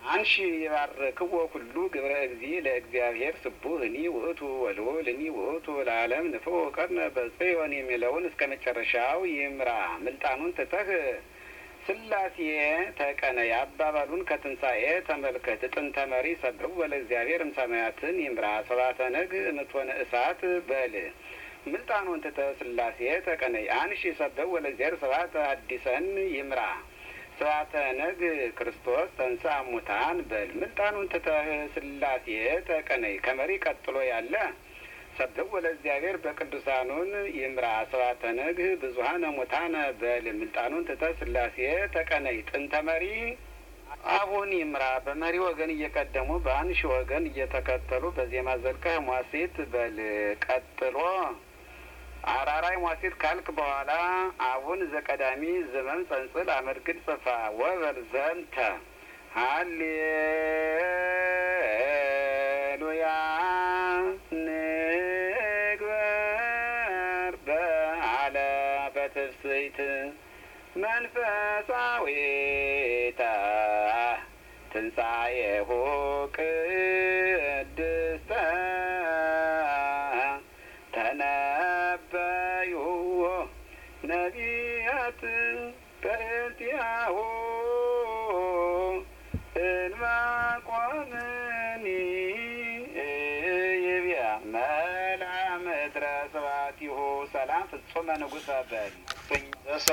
አንሺ የባረክዎ ኩሉ ግብረ እግዚ ለእግዚአብሔር ስቡህኒ ውእቱ ወልዑልኒ ውእቱ ለዓለም ንፍዑ ቀርነ በጽዮን የሚለውን እስከ መጨረሻው ይምራ። ምልጣኑን ትተህ ስላሴ ተቀነይ አባባሉን ከትንሣኤ ተመልከት። ጥንተ መሪ ሰብሕዎ ለእግዚአብሔር እምሰማያትን ይምራ። ሰባተ ነግ እምትሆነ እሳት በል ምልጣኑን ትተህ ስላሴ ተቀነይ አንሺ ሰብሕዎ ለእግዚአብሔር ሰባተ ሐዲሰን ይምራ። ሰባተ ነግ ክርስቶስ ተንሥአ እሙታን በል ምልጣኑን ትተህ ስላሴ ተቀነይ ከመሪ ቀጥሎ ያለ ሰብሕዎ ለእግዚአብሔር በቅዱሳኑን ይምራ። ሰባተ ነግ ብዙኃነ ሙታነ በል ምልጣኑን ትተህ ስላሴ ተቀነይ ጥንተ መሪ አሁን ይምራ። በመሪ ወገን እየቀደሙ በአንሺ ወገን እየተከተሉ በዜማ ዘልቀህ ሟሴት በል ቀጥሎ አራራይ ሟሴት ካልክ በኋላ አቡን ዘቀዳሚ ዘመን ጸንጽል አመድግድ ጽፋ ወበል ዘንተ ሃሌሉያ ንግበር በዓለ በትፍስሕት መንፈሳዊተ ትንሣኤሁ ቅድስተ ተነበዩ ነቢያት በእንቲአሁ እንባቆምኒ ይብያ መልአ ምድረ ስብሐቲሁ ሰላም ፍጹመ ንጉሠ በል